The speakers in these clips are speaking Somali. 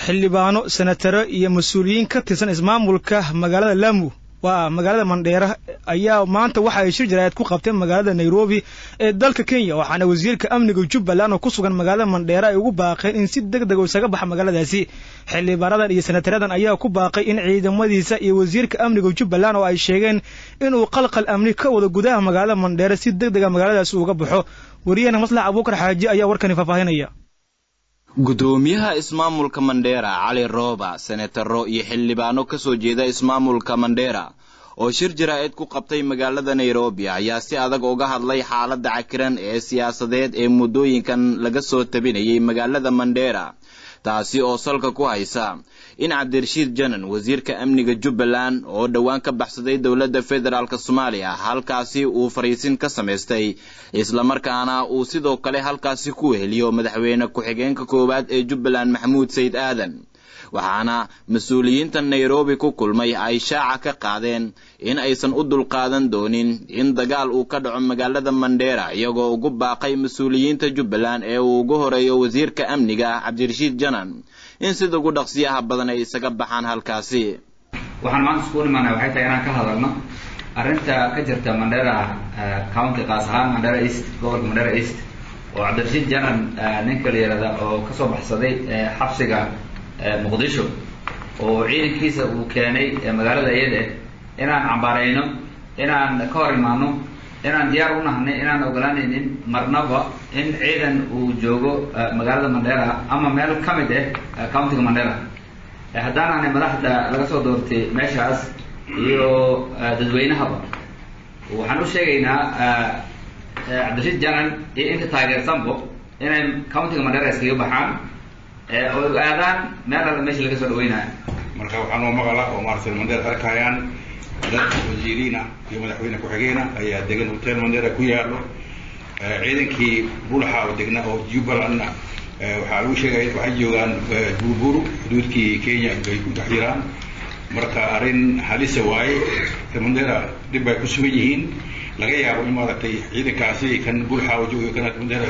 xildhibaano senataro iyo mas-uuliyiin ka tirsan ismaamulka magaalada lamu waa magaalada mandheera ayaa maanta waxa ay shir jaraa'id ku qabteen magaalada nairobi ee dalka kenya waxaana wasiirka amniga jubbaland oo ku sugan magaalada mandheera ay ugu baaqeen in si deg deg oo isaga baxa magaaladaasi xildhibaanadan iyo senataradan ayaa ku baaqay in ciidamadiisa iyo wasiirka amniga jubbaland oo ay sheegeen inuu qalqal amni ka wado gudaha magaalada mandheera si deg dega magaaladaasi uga baxo wariyahena maslax abuukar xaaji ayaa warkani faahfaahinaya gudoomiyaha ismaamulka mandheera cali rooba senataro iyo xildhibaano ka soo jeeda ismaamulka mandheera oo shir jaraa'id ku qabtay magaalada nairobi ayaa si adag uga hadlay xaaladda cakiran ee siyaasadeed ee muddooyinkan laga soo tabinayay magaalada mandheera taasi oo salka ku haysa in cabdirashiid janan wasiirka amniga jubbaland oo dhowaan ka baxsaday dowladda federaalk soomaaliya halkaasi uu fariisin ka samaystay islamarkaana uu sidoo kale halkaasi ku weheliyo madaxweyne ku-xigeenka koowaad ee jubbaland maxamuud sayid aadan waxaana mas-uuliyiinta nairobi ku kulmay ay shaaca ka qaadeen in aysan u dulqaadan doonin in dagaal uu ka dhaco magaalada mandheera iyagoo ugu baaqay mas-uuliyiinta jubbaland ee uu ugu horeeyo wasiirka amniga cabdirashiid janan in sida ugu dhaqsiyaha badan ay isaga baxaan halkaasi waxaan maanta iskugu imaanay waxay tahay inaan ka hadalno arrinta ka jirta mandheera county qaas ahaan mandheera east gobolka mandheera east oo cabdirashiid janan ninka la yihahda oo kasoo baxsaday xabsiga muqdisho oo ciidankiisa uu keenay magaalada iyada inaan cambaarayno inaan ka hor imaano inaan diyaar u nahnay inaan ogolaanaynin marnaba in ciidan uu joogo magaalada mandheera ama meel ka mid ah countiga mandheera haddaan ahnay madaxda laga soo doortay meeshaas iyo dadweynahaba waxaan u sheegaynaa cabdirashiid janan iyo inta taageersanbo inay countiga mandheera iskaga baxaan oo aadaan meel alla meesha laga soo dhaweynayo marka waxaa noo maqala oo maaragtay mandheer arkayaan dad wasiiriina iyo madaxweyne ku-xigeena ayaa degan hotel mandheera ku yaalo ciidankii bulaxa oo degna oo jubbalandna waxaa lagu sheegaya waxay joogaan burburu xuduudkii kenya ay ku dhex jiraan marka arrin halisa waaye mandheera dhib bay ku sugan yihiin laga yaabo in maaragtay ciidankaasi kan bulaxa oo joogayo kana mandheera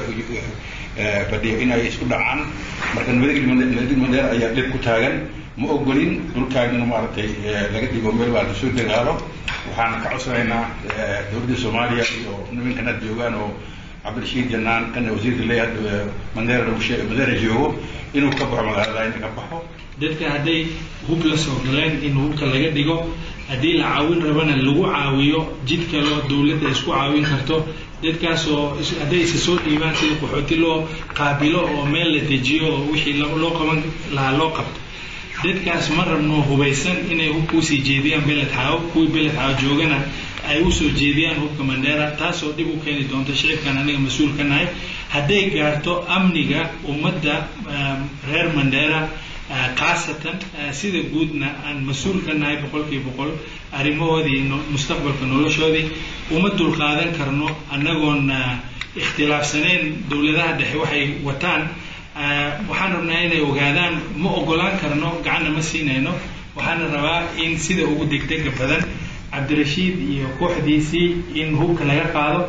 fadhiyo inay isku dhacaan marka nabadgel mandheera ayaa dhib ku taagan ma ogolin dhulkaagina maaragtay laga dhigo meel baa lasoo dagaalo waxaan ka codsanaynaa dowladda soomaaliya iyo nimankan aad joogaan oo cabdirashiid janaan kana wasiirka leeyahay mandheera lagu sheeg mandheera joogo inuu ka baxo magaalada inuu ka baxo dadka hadday hub la soo galeen in hubka laga dhigo haddii la caawin rabana lagu caawiyo jid kaloo dawladda isku caawin karto dadkaas oo hadday isa soo dhiibaan sida qaxooti loo qaabilo oo meel la dejiyo oo wixii loo qaban lahaa loo qabto dadkaas ma rabno hubaysan inay hubka usii jeediyaan beled xaawo kuwii beled xaawo joogana ay usoo jeediyaan hubka mandheera taasoo dhib u keeni doonta shicibkan aniga mas-uul ka nahay hadday gaarto amniga ummadda reer mandheera khaasatan sida guudna aan mas-uul ka nahay boqolkiiba boqol arrimahoodii mustaqbalka noloshoodii uma dulqaadan karno annagoon ikhtilaafsaneyn dowladaha dhexe waxay wataan waxaan rabnaa inay ogaadaan ma ogolaan karno gacanna ma siinayno waxaana rabaa in sida ugu degdega badan cabdirashiid iyo kooxdiisii in hubka laga qaado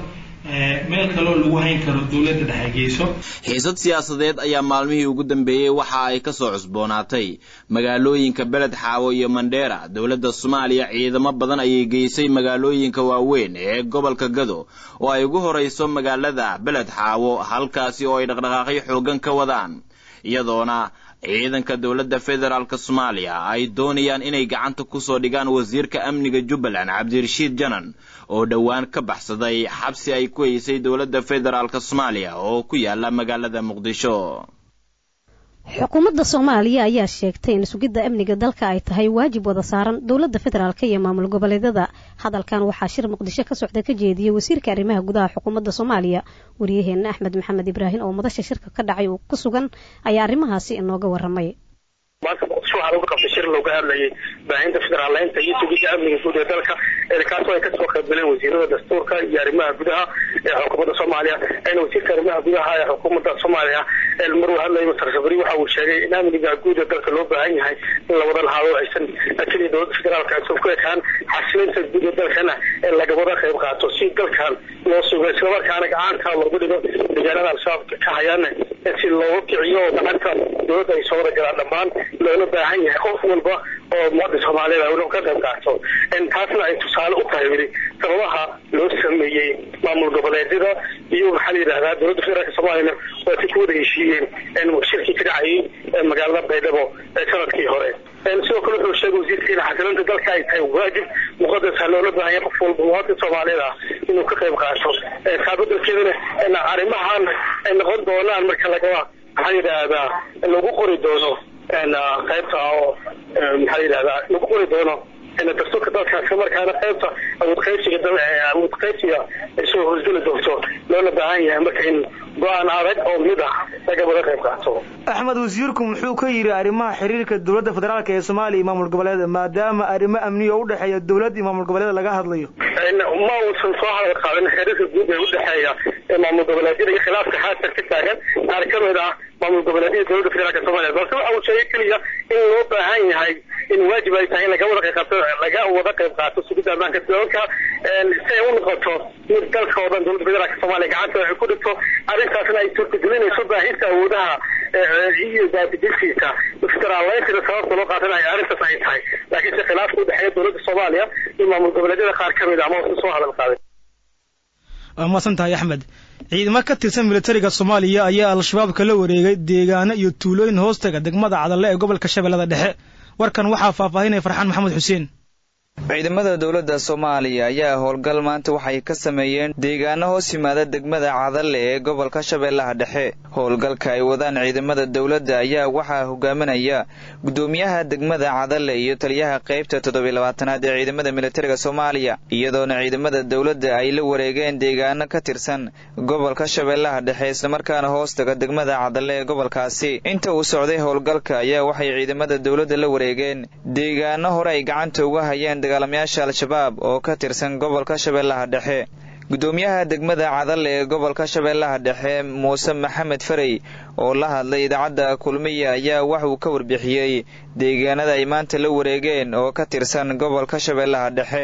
meel kaloo lagu hayn karo dowladda dhexe geyso xiisad siyaasadeed ayaa maalmihii ugu dambeeyey waxa ay ka soo cusboonaatay magaalooyinka beled xaawo iyo mandheera dowladda soomaaliya ciidamo badan ayay geysay magaalooyinka waaweyn ee gobolka gado oo ay ugu horayso magaalada beled xaawo halkaasi oo ay dhaqdhaqaaqyo xooggan ka wadaan iyadoona ciidanka dowladda federaalk soomaaliya ay doonayaan inay gacanta kusoo dhigaan wasiirka amniga jubbaland cabdirashiid janan oo dhowaan ka baxsaday xabsi ay ku haysay dowladda federaalk soomaaliya oo ku yaala magaalada muqdisho xukuumadda soomaaliya ayaa sheegtay in sugidda amniga dalka ay tahay waajib wada saaran dowladda federaalk iyo maamul goboleedyada hadalkan waxaa shir muqdisho ka socda ka jeediyey wasiirka arrimaha gudaha xukuumadda soomaaliya waryaheena axmed maxamed ibraahim oo madasha shirka ka dhacay uu ku sugan ayaa arrimahaasi inooga waramay maanta muqdisho waxaa lagu qabtay shir looga hadlayay baahinta federaaleynta iyo sugidda amniga guud ee dalka kaasoo ay kasoo qaybgaleen wasiirada dastuurka iyo arrimaha gudaha ee xukuumadda soomaaliya wasiirka arrimaha gudaha ee xukuumadda soomaaliya maruu hadlaya masar safari waxa uu sheegay in amniga guud ee dalka loo baahan yahay in la wada lahaado aysan keliya dowladda federaalka aysan ku ekaan xasilinta guud ee dalkana ee laga wada qayb qaato si dalkan loo sugo islamarkaana gacanta loogu dhigo deegaanada al-shabaab ka hayaana si looga kiciyo oo gacanta dowladda ay soo wada galaan dhammaan loola baahan yahay qof walba oo muwaadin soomaaliyeed inuu ka qayb qaato taasna ay tusaale u tahay weli sababaha loo sameeyey maamul goboleedyada iyo maxaa la yidhahdaa dowladda federaalka soomaaliyana waa si ku wada heshiiyeen shirkii ka dhacayay magaalada baydhabo ee sanadkii hore sidoo kale wuxuu sheegay wasiirka in xasilinta dalka ay tahay waajib muqadasa loola baahan yahay qof walba muwaadin soomaaliyeed ah inuu ka qayb qaato taa bedelkeedana arrimahan ay noqon doonaan marka lagaba maxaa yidhaahdaa lagu qori doono qaybta oo maxaa yidhahdaa lagu qori doono dastuurka dalka isla markaana qaybta awood qaybsiga awood qaybsiga ay soo hosgeli doonto loola baahan yahay marka in go-aan adag oo mid ah laga wada qayb qaato axmed wasiirku muxuu ka yidhi arrimaha xiriirka dowladda federaalk ee soomaaliya iyo maamul goboleeda maadaama arrimo amniya oo udhexeeya dowladda iyo maamul goboleeda laga hadlayo ma uusan soo hadal qaadin xiriirka guud ee udhexeeya ee maamul goboleedyada iyo khilaafka haatan ka taagan qaar ka mid ah maamul goboleedyada dowladda federaalk soomaaliya balse waxa uu sheegay keliya in loo baahan yahay in waajib ay tahay in laga wada qayb qaato laga wada qayb qaato sugidda ammaanka dalalka si ay u noqoto mid dalka oo dhan dowladda federaalk soomaaliya gacanta ay ku dhigto arrintaasna ay suurtagelinayso baahinta awoodaha iyo daadijintiisa federaaleyntina sababta loo qaadanayo arrintaas ay tahay laakiin se khilaafka udhexeeya dowladda soomaaliya iyo maamul goboleedyada qaar ka mid ah ma uusan soo hadal qaadin waa mahadsan tahay axmed ciidamo ka tirsan militariga soomaaliya ayaa al-shabaab kala wareegay deegaano iyo tuulooyin hoostaga degmada cadalle ee gobolka shabeellada dhexe warkan waxaa faahfaahinaya farxaan maxamed xuseen ciidamada dowladda soomaaliya ayaa howlgal maanta waxay ka sameeyeen deegaano hoos yimaada degmada cadalle ee gobolka shabeellaha dhexe howlgalka ay wadaan ciidamada dowladda ayaa waxaa hogaaminaya guddoomiyaha degmada cadalle iyo taliyaha qaybta toddobiy labaatanaad ee ciidamada militariga soomaaliya iyadoona ciidamada dowladda ay la wareegeen deegaano ka tirsan gobolka shabeellaha dhexe islamarkaana hoostaga degmada cadalle ee gobolkaasi inta uu socday howlgalka ayaa waxay ciidamada dowladda la wareegeen deegaano hore ay gacanta uga hayeen dagaalamayaasha al-shabaab oo ka tirsan gobolka shabeellaha dhexe guddoomiyaha degmada cadalle ee gobolka shabeellaha dhexe muuse maxamed farey oo la hadlay idaacadda kulmiya ayaa wax uu ka warbixiyey deegaanada ay maanta la wareegeen oo ka tirsan gobolka shabeellaha dhexe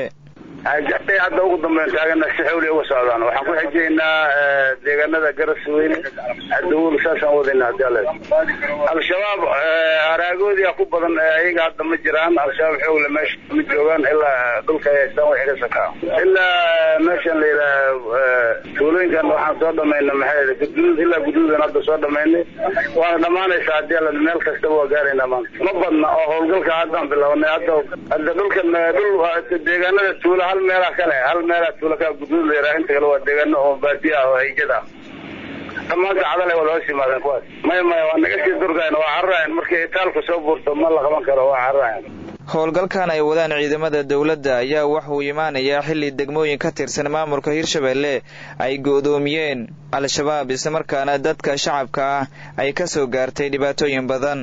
jabay hadda ugu dambeyn taagana si xawli uga socdaan waxaan ku xejeynaa deegaanada garas weyne adawul saasaan wadayna hadii alle al-shabaab araagoodii ku badan ayaga hadda ma jiraan al-shabaab xoogle meesha ma joogaan ilaa dhulka ay haystaan waxay ka sakaa ilaa meeshan la yidhaha tuulooyinkan waxaan soo dhamayna maxay guduud ilaa guduudan hadda soo dhamaynay waana dhammaanaysaa hadii alle meel kastaba waa gaaraynaa maanta ma badna oo howlgalka haddaan bilownay hadda hadda dhulkan dhul deegaanada tuula hal meelaa kale hal meelaa tuula ka guduud la yidhaha inta kale waa deegaano oo baadiya ah oo haijad ah dhammaanta cadale wada hoos yimaadeen kuwaas maya maya waa naga sii durgayn waa cararayan markii itaalku soo buurto ma la qaban karo waa cararayan howlgalkan ay wadaan ciidamada dowladda ayaa waxuu imaanayaa xilli degmooyin ka tirsan maamulka hirshabeelle ay go'doomiyeen al-shabaab islamarkaana dadka shacabka ah ay ka soo gaartay dhibaatooyin badan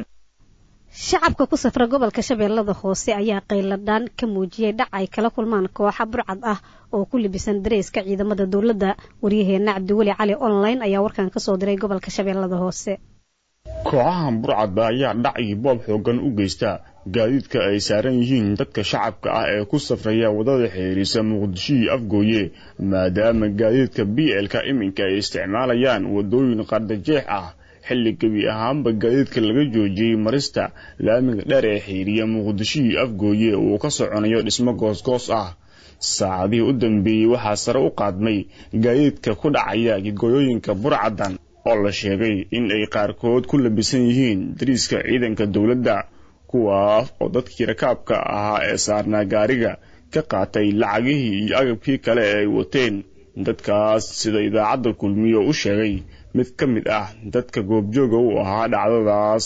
shacabka ku safra gobolka shabeellada hoose ayaa qayladhaan ka muujiyey dhac ay kala kulmaan kooxa burcad ah oo ku libisan dareyska ciidamada dowladda waryaheena cabdiweli cali online ayaa warkan ka soo diray gobolka shabeellada hoose kooxahan burcadba ayaa dhac iyo boob xoogan u geysta gaadiidka ay saaran yihiin dadka shacabka ah ee ku safraya waddada xiriirisa muqdisho iyo afgooye maadaama gaadiidka b l-ka iminka ay isticmaalayaan waddooyin qardajeex ah xilli gebi ahaanba gaadiidka laga joojiyey marista laamiga dheer ee xiiriya muqdisho iyo afgooye uu ka soconayo dhismo goosgoos ah saacadihii u dambeeyey waxaa sare u qaadmay gaadiidka ku dhacaya gidgooyooyinka burcadan oo la sheegay in ay qaarkood ku labisan yihiin dariiska ciidanka dowladda kuwaas oo dadkii rakaabka ahaa ee saarnaa gaariga ka qaatay lacagihii iyo agabkii kale ee ay wateen dadkaas sida idaacadda kulmiyo u sheegay mid ka mid ah dadka goobjooga u ahaa dhacdadaas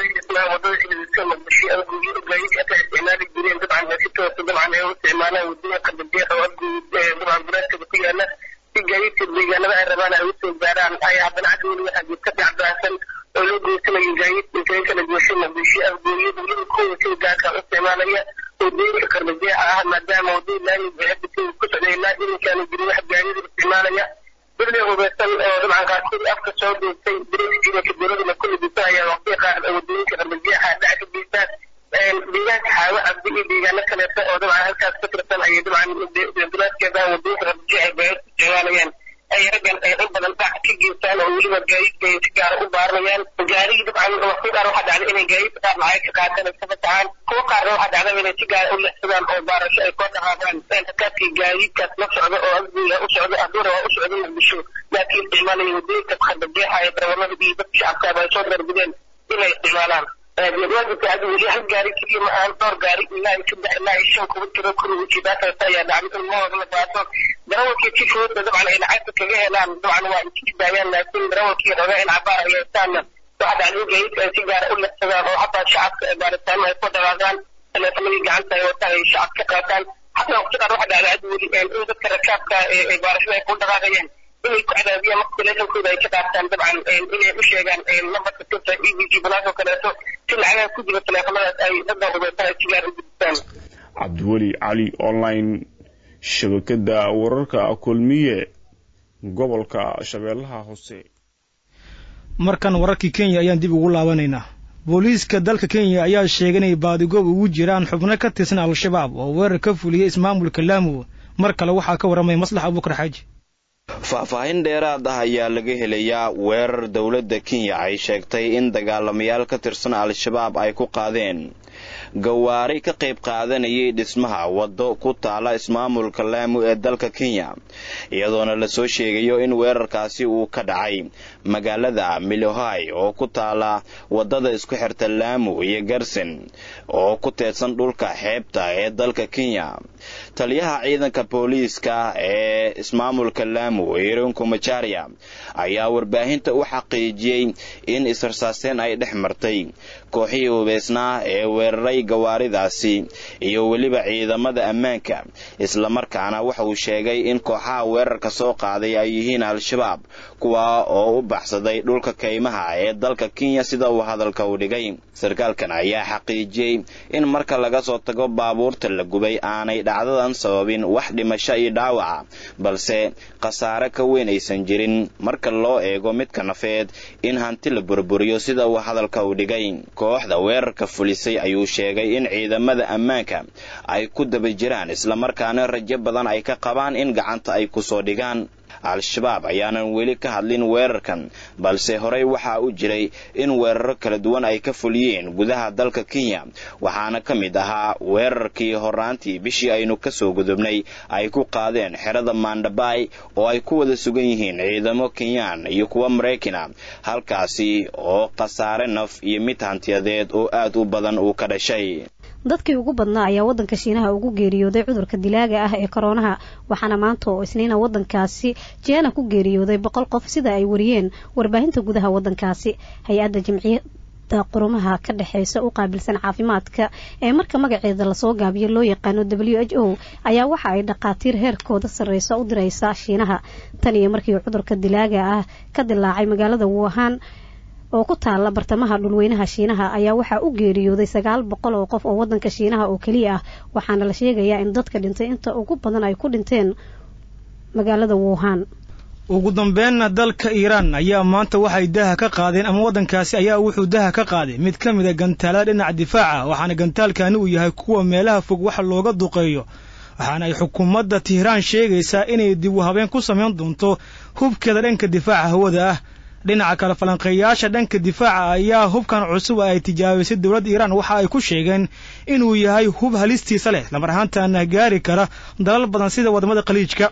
gaadiidka deegaanada ay rabaan ay usoo gaaraan ay haddana cadweli waxaa jirta dhacdaansan oo loo geysanayo gaadiidka intayn kala gooshay muqdisho afgooyo dowlada kuwa sida gaarka u isticmaalaya wadooyinka qarbajeexa ah maadaama wadooyin laamiga hadda kenya ku socday ilaa iminkaanu jirin wax gaadiida isticmaalaya dadle hubaysan oo dabcan qaarkood afka soo duubtay dareyskiidanka dowladana ku lidisan ayaa waqtiga qaar wadooyinka qarbajeexa dhac ka geystaan deegaanka xaawo cabdi iyo deegaano kaleeto oo dabcan halkaas ka tirsan ayay dabcan dulaadkeeda wadooyinka qarbajeexa gaadiid ku isticmaalayaan ay raggan ay in badan dhac ka geystaan oo weliba gaadiidka ay si gaara u baaranayaan gaarigii dabcan waqti qaar waxaa dhacda inay gaadiidka qaar lacag ka qaataan ay ka fasaxaan kuwa qaarna waxaa dhacda inay si gaara u lexsadaan oo baarasho ay koo dhaqaaqaan rakaadkii gaadiidkaas la socda oo asbiga u socda aduura waa u socda muqdisho laakiin isticmaalaya wadooyinka qarbajeexa ee darawalada iyo dadka shacabkaaba ay soo darbideen inay isticmaalaan waajibka hadda weli hal gaari keliya ma ahan dhowr gaari ilaa iyo saddex ilaa iyo shan kuba tiro kuriga ujeedaa kaleeta ayaa dhacday in mahooda la qaato darawalkii si fududda dabcan ay lacagta kaga helaan dabcan waa iskii daayaan laakiin darawalkii roga in cabaar ay haystaanna waxaa dhacday in gaadiidka ay si gaara u lexsadaan oo xataa shacabka baaritaano ay ku dhaqaaqaan teleefanadii gacanta ay wataan ay shacab ka qaataan xataa waqti qaar waxaa dhacday hadda weli in dadka rakaabka ee baarashada ay ku dhaqaaqayeen inay ku cadaadiyaan marka teleefonkooda ay ka qaataan dabcan inay u sheegaan lambarka sirta e v g balaas oo kaleeto si lacagaha ku jira teleefanadaas ay dadda hubaysan ay sigaar u gudbistaan cabdiweli cali online shabakada wararka kulmiye gobolka shabeellaha hoose markan wararkii kenya ayaan dib ugu laabanaynaa booliiska dalka kenya ayaa sheegay inay baadigoob ugu jiraan xubno ka tirsan al-shabaab oo weerar ka fuliyey ismaamulka laamu mar kale waxaa ka warramay maslax abuukar xaaji faahfaahin dheeraad ah ayaa laga helayaa weerar dowladda kenya ay sheegtay in dagaalamayaal ka tirsan al-shabaab ay ku qaadeen gawaari ka qayb qaadanayay dhismaha waddo ku taala ismaamulka laamu ee dalka kenya iyadoona lasoo sheegayo in weerarkaasi uu ka dhacay magaalada milohay oo ku taala waddada isku xirta laamu iyo garsen oo ku teedsan dhulka xeebta ee dalka kenya taliyaha ciidanka booliiska ee ismaamulka laamu ironko majaria ayaa warbaahinta u xaqiijiyey in israsaaseen ay dhex martay kooxihii hubeysnaa ee weeraray gawaaridaasi iyo weliba ciidamada ammaanka islamarkaana waxa uu sheegay in kooxaha weerarka soo qaaday ay yihiin al-shabaab kuwa oo u baxsaday dhulka kaymaha ee dalka kenya sida uu hadalka u dhigay sarkaalkan ayaa xaqiijiyey in marka laga soo tago baabuurta la gubay aanay dhacdadan sababin wax dhimasho iyo dhaawaca balse khasaare ka weyn aysan jirin marka loo eego midka nafeed in hanti la burburiyo sida uu hadalka u dhigay kooxda weerarka fulisay ayuu sheegay in ciidamada ammaanka ay ku daba jiraan islamarkaana rajo badan ay ka qabaan in gacanta ay kusoo dhigaan al-shabaab ayaanan weli ka hadlin weerarkan balse horey waxaa u jiray in weeraro kala duwan ay ka fuliyeen gudaha dalka kenya waxaana ka mid ahaa weerarkii horaantii bishii aynu kasoo gudubnay ay ku qaadeen xerada mandhabay oo ay ku wada sugan yihiin ciidamo kenyaan iyo kuwa maraykana halkaasi oo khasaare naf iyo mid hantiyadeed oo aad u badan uu ka dhashay dadkii ugu badnaa ayaa waddanka shiinaha ugu geeriyooday cudurka dilaaga ah ee koronaha waxaana maanta oo isniina waddankaasi jeena ku geeriyooday boqol qof sida ay wariyeen warbaahinta gudaha waddankaasi hay-adda jamciyadda qurumaha ka dhexeysa u qaabilsan caafimaadka ee marka magaceeda lasoo gaabiyo loo yaqaano w h o ayaa waxa ay dhakhaatiir heerkooda sarreysa u direysa shiinaha tan iyo markii cudurka dilaaga ah ka dilaacay magaalada wuhan oo ku taala bartamaha dhulweynaha shiinaha ayaa waxaa u geeriyooday sagaal boqol oo qof oo waddanka shiinaha oo keliya ah waxaana la sheegayaa in dadka dhintay inta ugu badan ay ku dhinteen magaalada wuhan ugu dambeynna dalka iiraan ayaa maanta waxay daha ka qaadeen ama waddankaasi ayaa wuxuu daha ka qaaday mid ka mid a gantaalada dhinaca difaaca waxaana gantaalkani uu yahay kuwa meelaha fog wax looga duqeeyo waxaana ay xukuumadda tihraan sheegaysaa inay dib u habeen ku samayn doonto hubkeeda dhanka difaaca hawada ah dhinaca kale falanqeeyaasha dhanka difaaca ayaa hubkan cusub ay tijaabisay dowladda iiraan waxa ay ku sheegeen inuu yahay hub halistiisa leh lamar ahaantaana gaari kara dalal badan sida wadamada khaliijka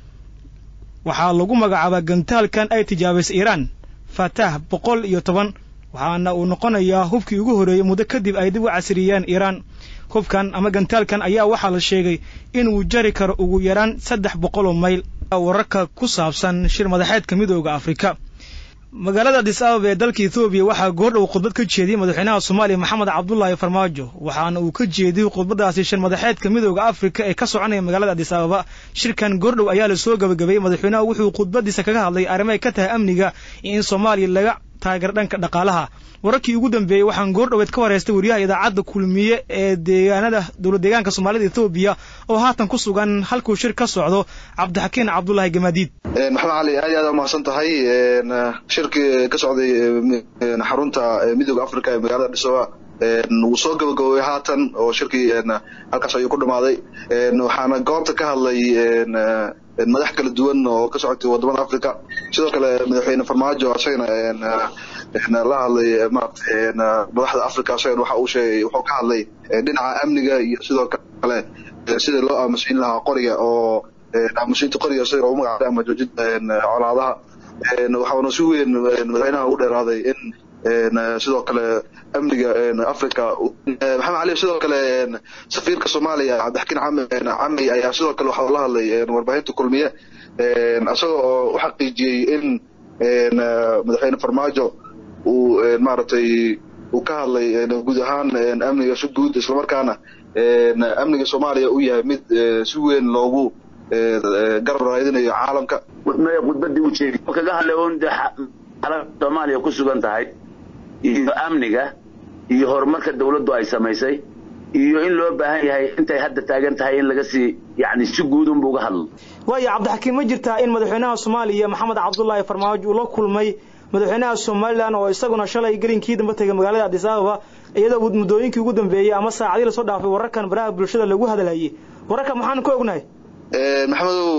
waxaa lagu magacaabaa gantaalkan ay tijaabisay iiraan fatah boqol iyo toban waxaana uu noqonayaa hubkii ugu horreeyey muddo kadib ay dib u casriyeen iiraan hubkan ama gantaalkan ayaa waxaa la sheegay inuu jari karo ugu yaraan saddex boqol oo mayl wararka ku saabsan shir madaxeedka midooda afrika magaalada adis ababa ee dalka ethoobiya waxaa goordhow khudbad ka jeediyey madaxweynaha soomaaliya maxamed cabdulaahi farmaajo waxaana uu ka jeediyey khudbadaasi shir madaxeedka midooda afrika ee ka soconaya magaalada adis ababa shirkan goordhow ayaa lasoo gabagabeeyey madaxweynaha wuxuu khudbadiisa kaga hadlay arrimo ay ka tahay amniga iyo in soomaaliya laga taageero dhanka dhaqaalaha wararkii ugu dambeeyey waxaan goor dhoweed ka wareystay wariyaha idaacadda kulmiye ee deegaanada dowlad deegaanka soomaalida ethoobiya oo haatan ku sugan halkuu shir ka socdo cabdixakiin cabdulaahi gamaadiid maxamed cali aad iyo aad umahadsan tahay shirkii ka socday xarunta midooda africa ee magaalada dhisoa wuu soo gabagaboobay haatan oo shirkii halkaas ayuu ku dhamaaday waxaana goobta ka hadlay madax kala duwan oo ka socotay wadamada africa sidoo kale madaxweyne farmaajo asagana la hadlay maarata madaxda africa asagana waxa uu sheegay wuxuu ka hadlay dhinaca amniga iyo sidoo kale sida loo aamusiin lahaa qoriga oo aamusiinta qoriga isaga ugu magacday ama joojinta colaadaha waxaana si weyn madaxweynaha ugu dheeraaday in sidoo kale amniga africa maxamed cali sidoo kale safiirka soomaaliya cabdixakiin camey ayaa sidoo kale waxa la hadlay warbaahinta kulmiye isagoo oo u xaqiijiyey in madaxweyne farmaajo uu maaragtay uu ka hadlay guud ahaan amniga si guud islamarkaana amniga soomaaliya uu yahay mid si weyn loogu garab raadinayo caalamka khudbadii u jeedi kaga hadlay un de xaalada soomaaliya ku sugan tahay iyo amniga iyo horumarka dawladdu ay samaysay iyo in loo baahan yahay intay hadda taagan tahay in laga sii yani si guud unba uga hadlo waayo cabdixakiin ma jirtaa in madaxweynaha soomaaliya maxamed cabdullaahi farmaajo uu la kulmay madaxweynaha somalilan oo isaguna shalay gelinkii damba tegay magaalada adis ababa iyadoo muddooyinkii ugu dambeeyey ama saacadii lasoo dhaafay wararkan baraha bulshada lagu hadlayay wararka maxaan ka ognahay maxamedow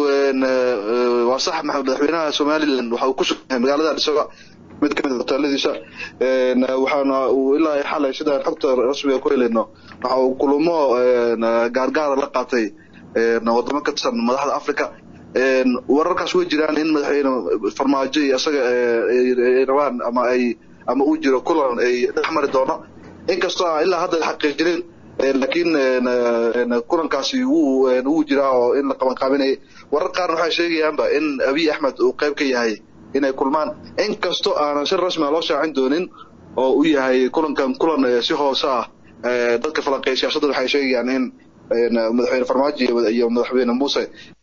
waa sax madaxweynaha somalilan waxa uu ku sugan yahay magaalada adis ababa mid ka mid a hoteeladiisa waxaana uu ilaa xalay sidaan xogta rasmiga ku helayno waxa uu kulamo gaargaara la qaatay wadamo ka tirsan madaxda africa wararkaas way jiraan in madaxweyne farmaajo iyo isaga ay rabaan ama ay ama uu jiro kulan ay dhex mari doono inkastoo aan ilaa hadda xaqiijinin laakiin kulankaasi wuu wuu jiraa oo in la qabanqaabinayay warar qaarna waxay sheegayaanba in abiy axmed uu qayb ka yahay inay kulmaan inkastoo aanan si rasmia loo shaacin doonin oo u yahay kulankan kulan si hoose ah dadka falanqeeya siyaasadda waxay sheegayaan in madaxweyne farmaajo iyo madaxweyne muuse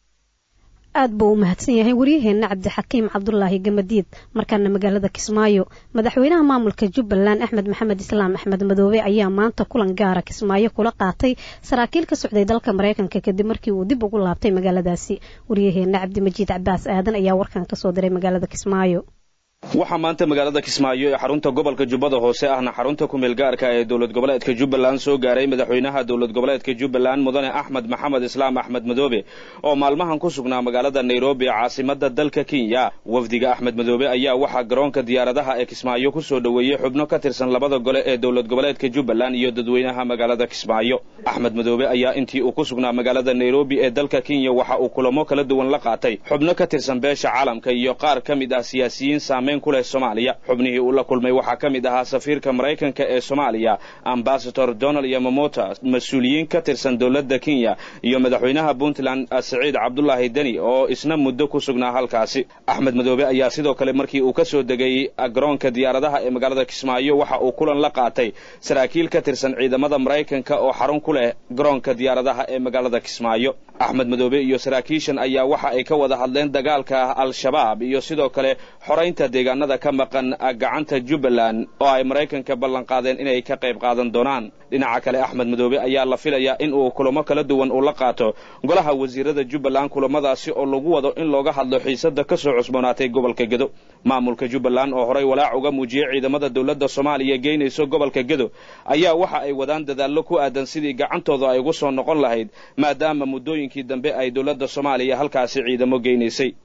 aad buu u mahadsan yahay waryaheenna cabdixakiim cabdulaahi gamadiid markaana magaalada kismaayo madaxweynaha maamulka jubbaland axmed maxamed islaam axmed madoobe ayaa maanta kulan gaara kismaayo kula qaatay saraakiil ka socday dalka maraykanka kadib markii uu dib ugu laabtay magaaladaasi waryaheenna cabdimajiid cabaas aadan ayaa warkan kasoo diray magaalada kismaayo waxaa maanta magaalada kismaayo ee xarunta gobolka jubbada hoose ahna xarunta kumeel gaarka ee dowlad goboleedka jubbaland soo gaaray madaxweynaha dowlad goboleedka jubbaland mudane axmed maxamed islaam axmed madoobe oo maalmahan ku sugnaa magaalada nairobi caasimada dalka kenya wafdiga axmed madoobe ayaa waxaa garoonka diyaaradaha ee kismaayo ku soo dhoweeyey xubno ka tirsan labada gole ee dowlad goboleedka jubbaland iyo dadweynaha magaalada kismaayo axmed madoobe ayaa intii uu ku sugnaa magaalada nairobi ee dalka kenya waxa uu kulamo kala duwan la qaatay xubno ka tirsan beesha caalamka iyo qaar ka mid ah siyaasiyiin saameyn kuleh soomaaliya xubnihii uu la kulmay waxaa ka mid ahaa safiirka maraykanka ee soomaaliya ambasador donald yamamota mas-uuliyiin ka tirsan dowladda kenya iyo madaxweynaha puntland siciid cabdulaahi deni oo isna muddo ku sugnaa halkaasi axmed madoobe ayaa sidoo kale markii uu ka soo degay garoonka diyaaradaha ee magaalada kismaayo waxa uu kulan la qaatay saraakiil ka tirsan ciidamada maraykanka oo xarun ku leh garoonka diyaaradaha ee magaalada kismaayo axmed madoobe iyo saraakiishan ayaa waxa ay ka wada hadleen dagaalka al-shabaab iyo sidoo kale xoraynta deegaanada ka maqan gacanta jubbaland oo ay maraykanka ballan qaadeen inay ka qayb qaadan doonaan dhinaca kale axmed madoobe ayaa la filayaa in uu kulamo kala duwan uu la qaato golaha wasiirada jubbaland kulamadaasi oo lagu wado in looga hadlo xiisada ka soo cusboonaatay gobolka gedo maamulka jubbaland oo horay walaac uga muujiyey ciidamada dowladda soomaaliya geynayso gobolka gedo ayaa waxa ay wadaan dadaallo ku aadan sidii gacantooda ay ugu soo noqon lahayd maadaama muddooyinkii dambe ay dowladda soomaaliya halkaasi ciidamo geynaysay